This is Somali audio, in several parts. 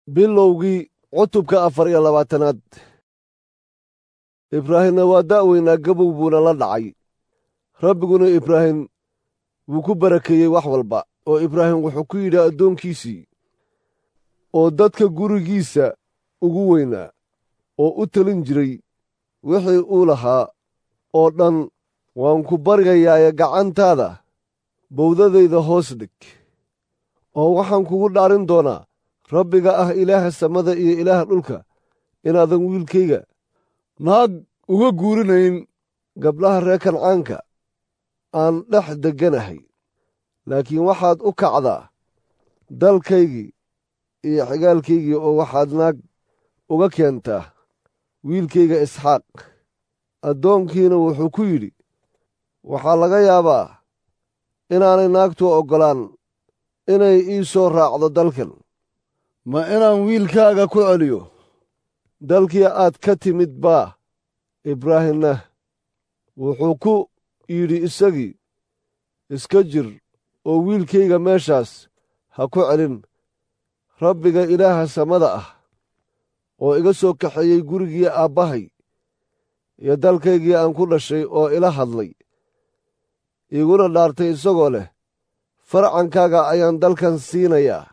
bilowgii cutubka afar iyo labaatanaad ibraahimna waa da'weynaa gabow buuna la dhacay rabbiguna ibraahim wuu ku barakeeyey wax walba oo ibraahim wuxuu ku yidhi addoonkiisii oo dadka gurigiisa ugu weynaa oo u telin jiray wixii uu lahaa oo dhan waan ku baryayaaye gacantaada bowdadayda hoos dhig oo waxaan kugu dhaarin doonaa rabbiga ah ilaaha samada iyo ilaaha dhulka inaadan wiilkayga naag uga guurinayn gabdhaha reer kancaanka aan dhex degganahay laakiin waxaad u kacdaa dalkaygii iyo xigaalkaygii oo waxaad naag uga keentaa wiilkayga isxaaq addoonkiina wuxuu ku yidhi waxaa laga yaabaa inaanay naagtu oggolaan inay ii soo raacdo dalkan ma inaan wiilkaaga ku celiyo dalkii aad ka timid baa ibraahimna wuxuu ku yidhi isagii iska jir oo wiilkayga meeshaas ha ku celin rabbiga ilaaha samada ah oo iga soo kaxeeyey gurigii aabbahay iyo dalkaygii aan ku dhashay oo ila hadlay iguna dhaartay isagoo leh farcankaaga ayaan dalkan siinayaa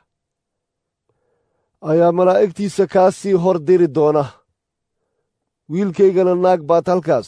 ayaa malaa'igtiisa kaa sii hor diri doona wiilkaygana naag baad halkaas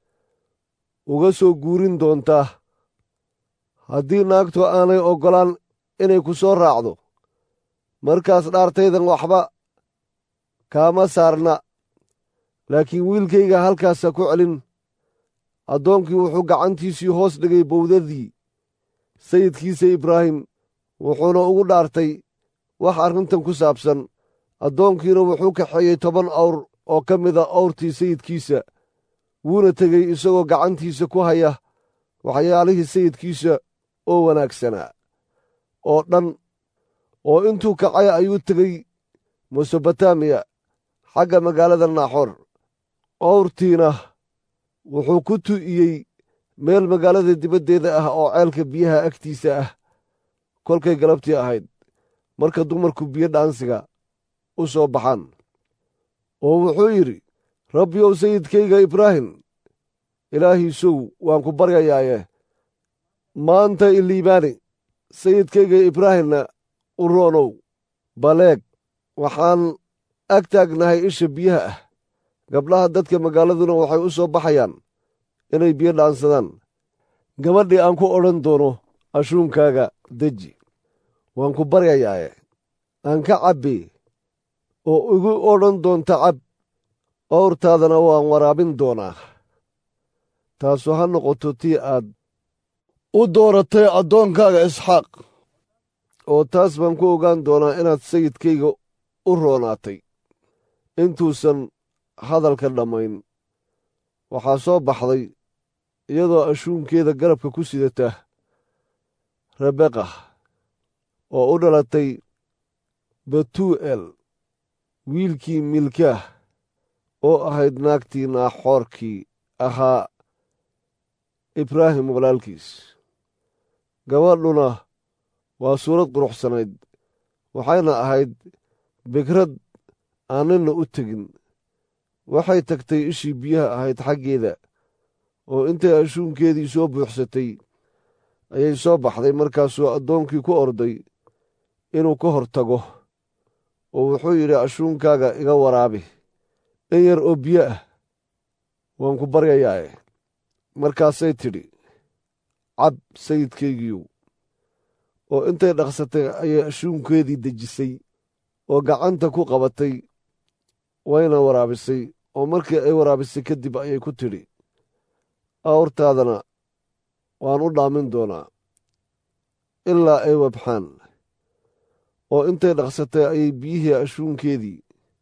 uga soo guurin doontaa haddii naagtu aanay oggolaan inay ku soo raacdo markaas dhaartaydan waxba kaama saarna laakiin wiilkayga halkaasa ku celin addoonkii wuxuu gacantiisii hoos dhigay bowdadii sayidkiisa ibraahim wuxuuna ugu dhaartay wax arrintan ku saabsan addoonkiina wuxuu kaxeeyey toban awr oo ka mida awrtii sayidkiisa wuuna tegey isagoo gacantiisa ku haya waxyaalihii sayidkiisa oo wanaagsanaa oo dhan oo intuu kacay ayuu tegey mesobotamiya xagga magaalada naaxoor awrtiina wuxuu ku tu'iyey meel magaalada dibaddeeda ah oo ceelka biyaha agtiisa ah kolkay galabtii ahayd marka dumarku biyo dhaansiga u soo baxaan oo wuxuu yidhi rabbiyow sayidkayga ibraahim ilaahiisow waan ku baryayaaye maanta iliibaani sayidkayga ibraahimna u roonow baleeg waxaan ag taagnahay isha biyaha ah gabdhaha dadka magaaladuna waxay u soo baxayaan inay biyo dhaansadaan gabadhii aan ku odhan doono ashuunkaaga deji waan ku baryayaaye aan ka cabbi oo igu odhan doonta cab owrtaadana waan waraabin doonaa taasu ha noqoto tii aad u dooratay addoonkaaga isxaaq oo taas baan ku ogaan doonaa inaad sayidkayga u roonaatay intuusan hadalka dhammayn waxaa soo baxday iyadoo ashuunkeeda garabka ku sidata rebeqa oo u dhalatay batuu'el wiilkii milkaah oo ahayd naagtii naaxoorkii ahaa ibraahim walaalkiis gabadhuna waa suurad quruxsanayd waxayna ahayd bikrad aan ninna u tegin waxay tagtay ishii biyaha ahayd xaggeeda oo intay ashuunkeedii soo buuxsatay ayay soo baxday markaasuu addoonkii ku orday inuu ka hor tago oo wuxuu yidhi ashuunkaaga iga waraabi in yar oo biyo ah waan ku baryayaae markaasay tidhi cab sayidkaygiiyow oo intay dhaqsatay ayay ashuunkeedii dejisay oo gacanta ku qabatay wayna waraabisay oo markii ay waraabisay kadib ayay ku tidhi awrtaadana waan u dhaamin doonaa ilaa ay wabxaan oo intay dhaqsatay ayay biyihii ashuunkeedii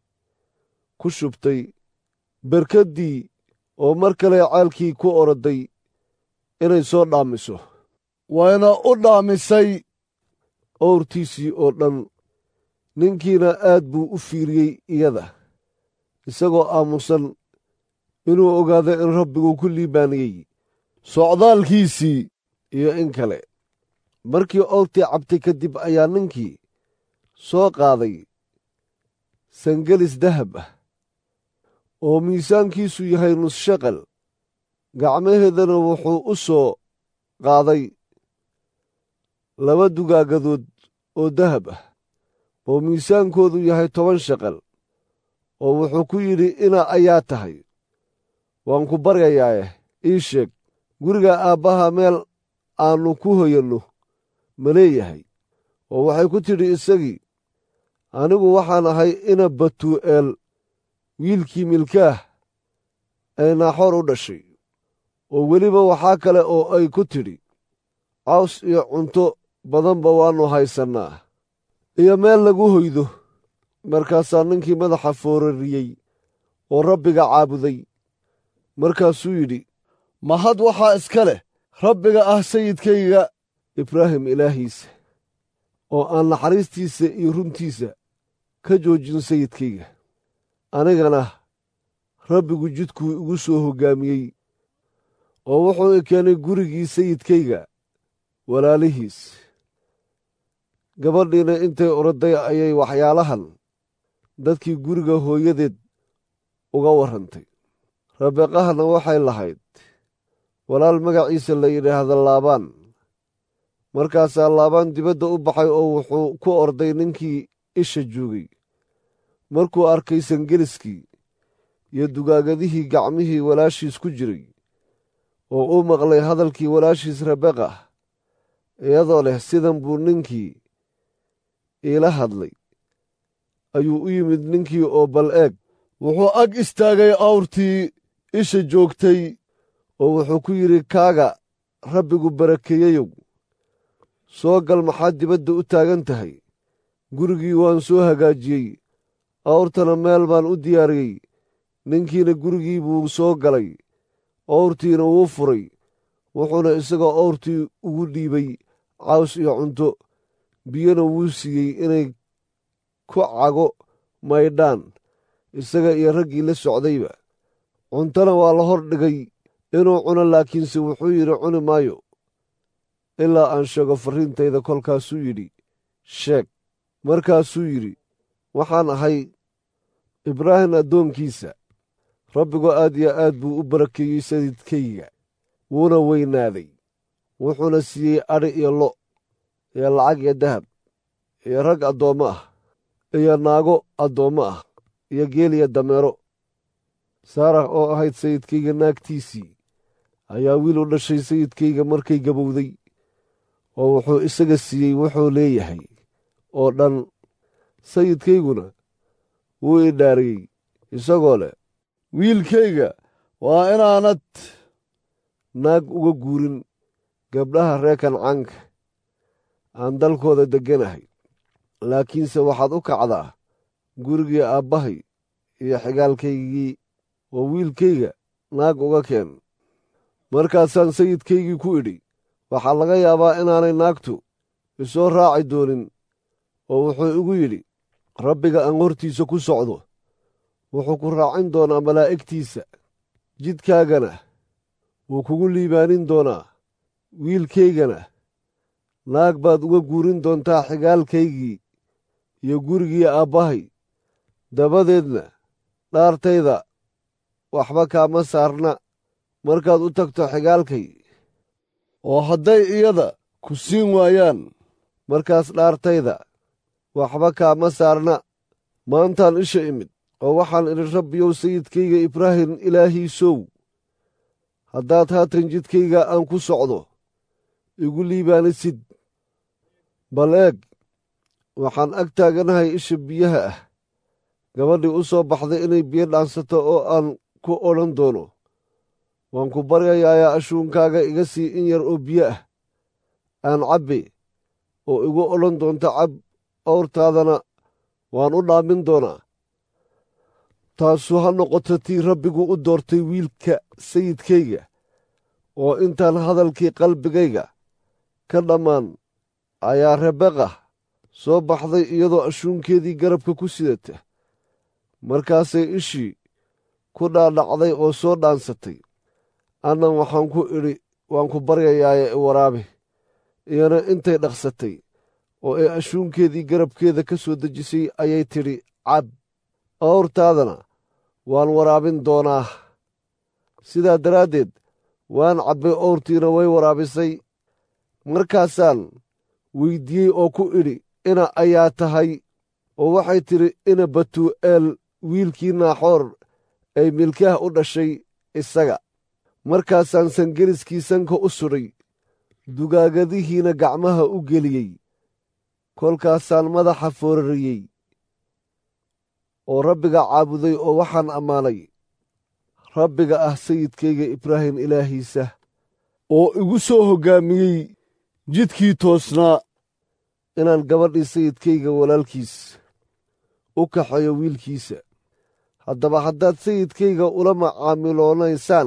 ku shubtay berkaddii oo mar kale caalkii ku oroday inay soo dhaamiso wayna u dhaamisay owrtiisii oo dhan ninkiina aad buu u fiiriyey iyada isagoo aamusan inuu ogaado in rabbigu ku liibaaniyey socdaalkiisii iyo in kale markii owrtii cabtay kadib ayaa ninkii soo qaaday sangelis dahab ah oo miisaankiisu yahay nus shaqal gacmaheedana wuxuu u soo qaaday laba dugaagadood oo dahab ah oo miisaankoodu yahay toban shaqal oo wuxuu ku yidhi ina ayaa tahay waan ku baryayaae ii sheeg guriga aabbaha meel aannu ku hoyanno ma leeyahay oo waxay ku tidhi isagii anigu waxaan ahay ina batuu'eel wiilkii milkaah ee naaxoor u dhashay oo weliba waxaa kale oo ay ku tidhi caws iyo cunto badanba waannu haysannaa iyo meel lagu hoydo markaasaa ninkii madaxa foorariyey oo rabbiga caabuday markaasuu yidhi mahad waxaa iska leh rabbiga ah sayidkayga ibraahim ilaahiisa oo aan naxariistiisa iyo runtiisa ka joojin sayidkayga anigana rabbigu jidkuu igu soo hoggaamiyey oo wuxuu i keenay gurigii sayidkayga walaalihiis gabadhiina intay oroday ayay waxyaalahan dadkii guriga hooyadeed uga warrantay rabeeqahana waxay lahayd walaal magaciisa la yidhaahda laabaan markaasaa laabaan dibadda u baxay oo wuxuu ku orday ninkii isha joogay markuu arkay sangeliskii iyo dugaagadihii gacmihii walaashiis ku jiray oo uu maqlay hadalkii walaashiis rabeqa iyadoo leh sidan buu ninkii iila hadlay ayuu u yimid ninkii oo bal eeg wuxuu ag istaagay awrtii isha joogtay oo wuxuu ku yidhi kaaga rabbigu barakeeyeyow soo gal maxaad dibadda u taagan tahay gurigii waan soo hagaajiyey awrtana meel baan u diyaariyey ninkiina gurigii buu soo galay awrtiina wuu furay wuxuuna isagoo awrtii ugu dhiibay caws iyo cunto biyona wuu siiyey inay ku cago maydhaan isaga iyo raggii la socdayba cuntona waa la hor dhigay inuu cuno laakiinse wuxuu yidhi cuni maayo ilaa aan sheego farriintayda kolkaasuu yidhi sheeg markaasuu yidhi waxaan ahay ibraahim addoonkiisa rabbigu aad iyo aad buu u barakeeyey sayidkayga wuuna weynaaday wuxuuna siiyey adhi iyo lo iyo lacag iyo dahab iyo rag addoommo ah iyo naago addoommo ah iyo geel iyo dameero saarax oo ahayd sayidkayga naagtiisii ayaa wiil u dhashay sayidkayga markay gabowday oo wuxuu isaga siiyey wuxuu leeyahay oo dhan sayidkayguna wuu i dhaariyey isagoo leh wiilkayga waa inaanad naag uga guurin gabdhaha reer kancaanka aan dalkooda degganahay laakiinse waxaad u kacdaa gurigii aabbahay iyo xigaalkaygii oo wiilkayga naag uga keen markaasaan sayidkaygii ku idhi waxaa laga yaabaa inaanay naagtu isoo raaci doonin oo wuxuu igu yidhi rabbiga aan hortiisa ku socdo wuxuu ku raacin doonaa malaa'igtiisa jidkaagana wuu kugu liibaanin doonaa wiilkaygana naag baad uga guurin doontaa xigaalkaygii iyo gurigii aabbahay dabadeedna dhaartayda waxba kaama saarna markaad u tagto xigaalkay oo hadday iyada ku siin waayaan markaas dhaartayda waxba kaama saarna maantaan isha imid oo waxaan idhi rabbiyow sayidkayga ibraahim ilaahiisow haddaad haatan jidkayga aan ku socdo igu liibaanisid bal eeg waxaan ag taaganahay isha biyaha ah gabadhii u soo baxday inay biyo dhaansato oo aan ku odhan doono waan ku baryayaayaa ashuunkaaga iga sii in yar oo biyo ah aan cabbe oo igu odhan doonto cab awrtaadana waan u dhaamin doonaa taasu ha noqoto tii rabbigu u doortay wiilka sayidkayga oo intaan hadalkii qalbigayga ka dhammaan ayaa rebeqa soo baxday iyadoo ashuunkeedii garabka ku sidata markaasay ishii ku dhaadhacday oo soo dhaansatay annan waxaan ku idhi waan ku baryayaaye i waraabi iyana intay dhaqsatay oo ay ashuunkeedii garabkeeda ka soo dejisay ayay tidhi cab awrtaadana waan waraabin doonaa sidaa daraaddeed waan cabbay owrtiina way waraabisay markaasaan weyddiiyey oo ku idhi ina ayaa tahay oo waxay tidhi ina batuu'eel wiilkii naaxoor ay milkaah u dhashay isaga markaasaan sangeliskii sanka u sudhay dugaagadihiina gacmaha u geliyey kolkaasaan madaxa foorariyey oo rabbiga caabuday oo waxaan ammaanay rabbiga ah sayidkayga ibraahim ilaahiisa oo igu soo hoggaamiyey jidkii toosnaa inaan gabadhii sayidkayga walaalkiis u kaxeeyo wiilkiisa haddaba haddaad sayidkayga ula macaamiloonaysaan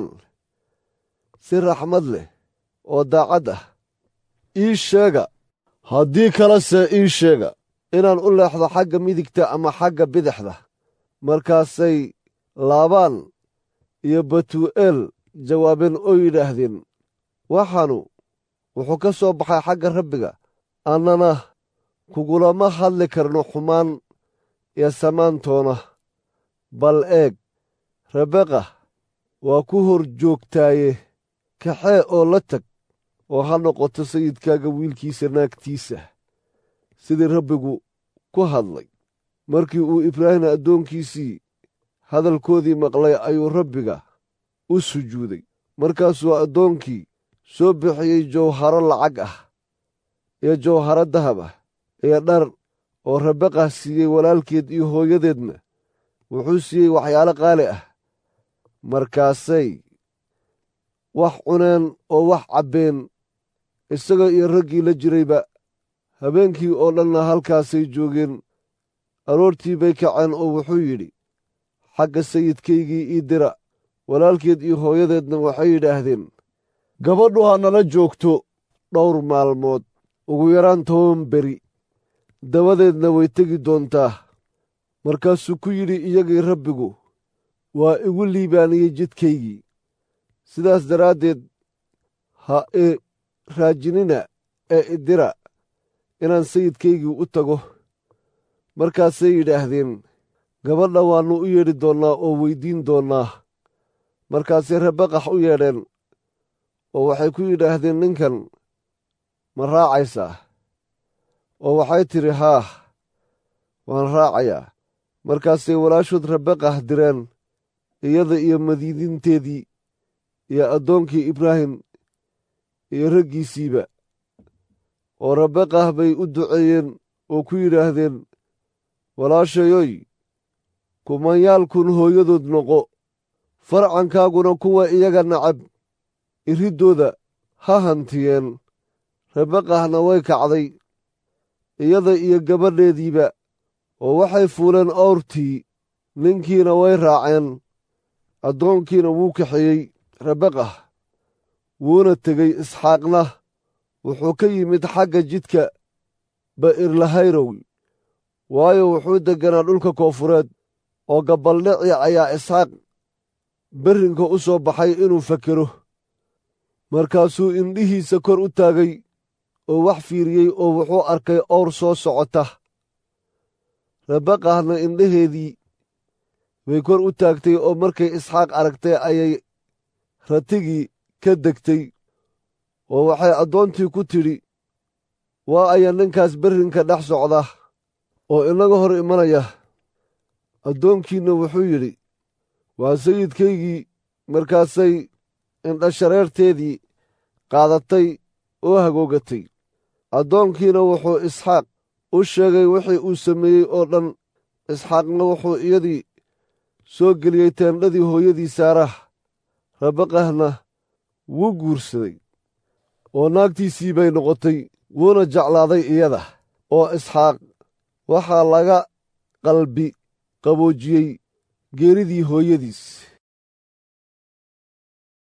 si raxmad leh oo daacad ah ii sheega haddii kalese ii sheega inaan u leexdo xagga midigta ama xagga bidixda markaasay laabaan iyo batuu'eel jawaabeen oo yidhaahdeen waxaanu wuxuu ka soo baxay xagga rabbiga annana kugulama hadli karno xumaan iyo samaantoona bal eeg rabeqa waa ku hor joogtaaye kaxee oo la tag oo ha noqoto sayidkaaga wiilkiisa naagtiisa sidii rabbigu ku hadlay markii uu ibraahim addoonkiisii hadalkoodii maqlay ayuu rabbiga u sujuuday markaasuu addoonkii soo bixiyey jawharo lacag ah iyo jawharo dahab ah iyo dhar oo rabaqah siiyey walaalkeed iyo hooyadeedna wuxuu siiyey waxyaalo qaali ah markaasay wax cuneen oo wax cabbeen isaga iyo raggii la jirayba habeenkii oo dhanna halkaasay joogeen aroortii bay kaceen oo wuxuu yidhi xagga sayidkaygii ii dira walaalkeed iyo hooyadeedna waxay yidhaahdeen gabadhu ha nala joogto dhowr maalmood ugu yaraan toban beri dabadeedna way tegi doontaa markaasuu ku yidhi iyagii rabbigu waa igu liibaaniyey jidkaygii sidaas daraaddeed ha i raajinina ee idira inaan sayidkaygii u tago markaasay yidhaahdeen gabadha waannu u yeedhi doonnaa oo weyddiin doonnaa markaasay rabaqax u yeedheen oo waxay ku yidhaahdeen ninkan ma raacaysaa oo waxay tidhi haah waan raacayaa markaasay walaashood rabaqah direen iyada iyo madiidinteedii iyo addoonkii ibraahim iyo raggiisiiba oo rabaqah bay u duceeyeen oo ku yidhaahdeen walaashayoy kumanyaalkun hooyadood noqo farcankaaguna kuwa iyaga nacab iriddooda ha hantiyeen rabaqahna way kacday iyada iyo gabadheediiba oo waxay fuuleen owrtii ninkiina way raaceen addoonkiina wuu kaxeeyey rabaqah wuuna tegey isxaaqna wuxuu ka yimid xagga jidka ba'irlahayrow waayo wuxuu degganaa dhulka koonfureed oo gabaldhici ayaa isxaaq berrinka u soo baxay inuu fakero markaasuu indhihiisa kor u taagay oo wax fiiriyey oo wuxuu arkay owr soo socota rabaqahna indhaheedii bay kor u taagtay oo markay isxaaq aragtay ayay ratigii ka degtay oo waxay addoontii ku tidhi waa aya ninkaas berrinka dhex socda oo inaga hor imanaya addoonkiinna wuxuu yidhi waa sayidkaygii markaasay indhashareerteedii qaadatay oo hagoogatay addoonkiina wuxuu isxaaq u sheegay wixii uu sameeyey oo dhan isxaaqna wuxuu iyadii soo geliyey teendhadii hooyadii saarah rabaqahna wuu guursaday oo naagtiisii bay noqotay wuuna jeclaaday iyada oo isxaaq waxaa laga qalbi qaboojiyey geeridii hooyadiis